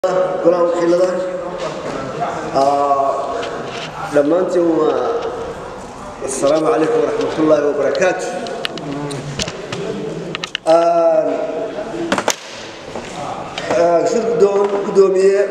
golaha wakiilada dhammaantiin waa asalaamu calaykum waraxmat ullaahi wabarakaatu shir gudoomiye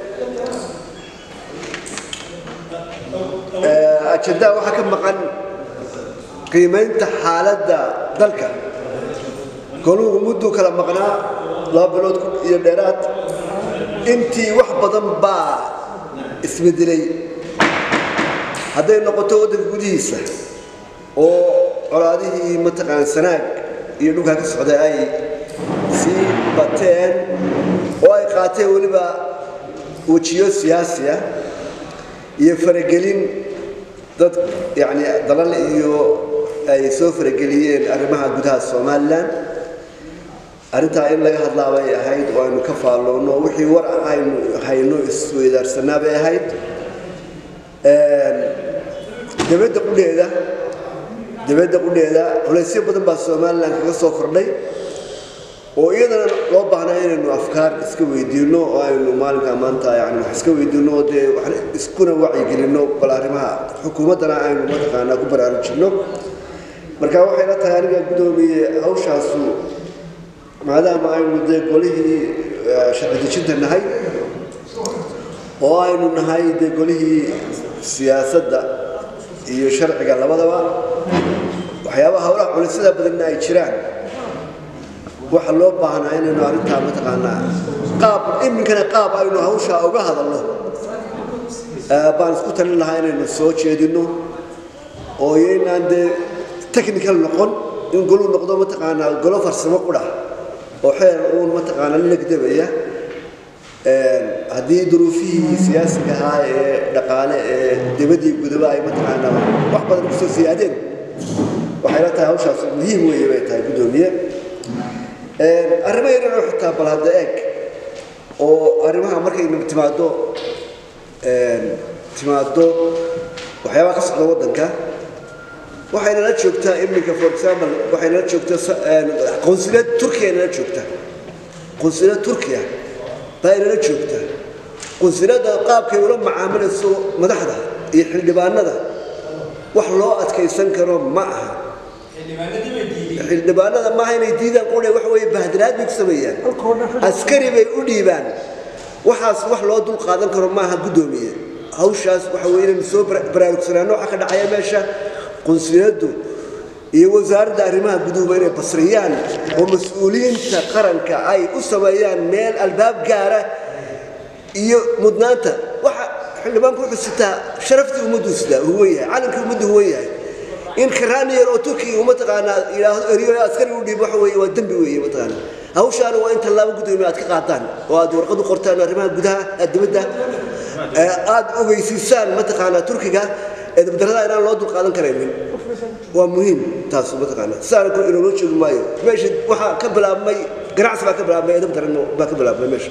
ajendaa waxaa ka maqan qiimaynta xaaladda dalka goluhu mudduu kala maqnaa laba bilood iyo dheeraad intii wax badan baa isbedelay hadday noqoto waddanka gudihiisa oo colaadihii mataqaan sanaag iyo dhulkaa ka socday ay sii bateen oo ay qaateen weliba wejiyo siyaasi ah iyo faragelin dad yani dalal iyo ay soo farageliyeen arrimaha gudaha somalilan arrintaa in laga hadlaa bay ahayd oo aynu ka faalloonno wixii war aynu hayno isweydaarsanaa bay ahayd dibadda qudheeda dibadda qudheeda culaysyo badan baa somalilan kaga soo kordhay oo iyadana loo baahnaa inaynu afkaar iska weydiinno oo aynu maalinkaa maanta yani wax iska weydiinno oo dee wax iskuna wacyigelinno bal arrimaha xukuumaddana aynu mataqaanaa ku baraarujinno marka waxay la tahay aniga guddoomiye hawshaasu maadaama aynu dee golihii sharci dejinta nahay oo aynu nahay dee golihii siyaasadda iyo sharciga labadaba waxyaabaha howlaha culisyada badanna ay jiraan waxa loo baahnaa inaynu arrintaa mataqaanaa qaab iminkana qaab aynu hawshaa uga hadalno baan isku talin lahaa inaynu soo jeedinno oo iyaynaan dee technical noqon in goluu noqdo mataqaanaa golo farsamo qudha oo xeer uun mataqaanaa lagdabaya haddii duruufihii siyaasiga ahaa ee dhaqaale ee dibadii gudaba ay mataqaanaa wax badan kusoo siyaadeen waxay la tahay hawshaas muhiim weeye bay tahay guddoomiye arrimo yaran oo xitaa bal hadda eeg oo arrimaha markaynu timaado timaado waxyaabaha ka socda waddanka waxaynala joogtaa iminka for example waxaynala joogtaa qonsuliyad turkiya inala joogtaa qonsuliyad turkiya baa inala joogtaa qonsuliyadda qaabkay ula macaamilayso madaxda iyo xildhibaanada wax loo adkaysan karo ma aha xildhibaanada maaha inay diidaan qudhe waxa weeye bahdiraad bay ku sameeyaan askari bay u dhiibaan waxaas wax loo dul qaadan karo maaha guddoomiye hawshaas waxa weye inaynu soo baraarugsanaano waxa ka dhacaya meesha qunsuliyaddu iyo wasaaradda arrimaha guduhuba inay basriyaan oo mas-uuliyiinta qaranka ay u sameeyaan meel albaab gaara iyo mudnaanta waxa xildhibaanku wuxuu sitaa sharaftii ummaddu sitaa huwan yahay calankii ummaddu huwan yahay in karaaniyar oo turkiga mataqaanaa yidhaahdo eriyo askari u dhiib waxa weeye waa dembi weeye mataqaanaa hawshaana waa in tallaabo guddoomiye aad ka qaadaan oo aad warqad u qortaan arrimaha gudaha dibadda aad ogeysiisaan mataqaanaa turkiga edabdarrada inaan loo dul qaadan karaynin waa muhiim taas mataqaanaa sidaana kor inoola joogi maayo meesha waxaa ka bilaabmay ganacsi baa ka bilaabmay edab daran baa ka bilaabmay meesha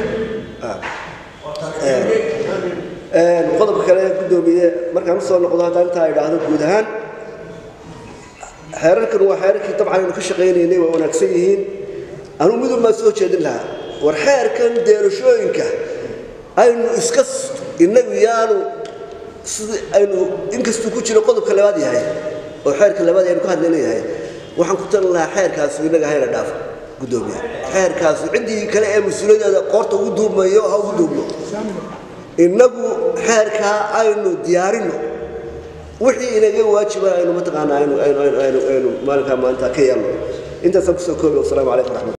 qodobka kale guddoomiye markaan usoo noqdo haddaan intaa idhaahdo guud ahaan xeerarkan waa xeerarkii dabcan aynu ka shaqaynaynay waa wanaagsan yihiin anuu midun baan soo jeedin lahaa war xeerkan deerashooyinka aynu iska innagu yaanu sidii aynu inkastuu ku jiro qodobka labaad yahay oo xeerka labaad aynu ka hadlayna yahay waxaan ku talin lahaa xeerkaasu innaga hayna dhaafo guddoomiye xeerkaasu ciddii kale ee mas-uuliyadeeda qoorta ugu duubmayo ha ugu duubno innagu xeerkaa aynu diyaarinno wixii inaga waajiban aynu mataqaanaa aynu aynu aynu aynu maalinkaa maanta ka yeelno intaasaan kusoo koobi wasalaamu calaykum raxmat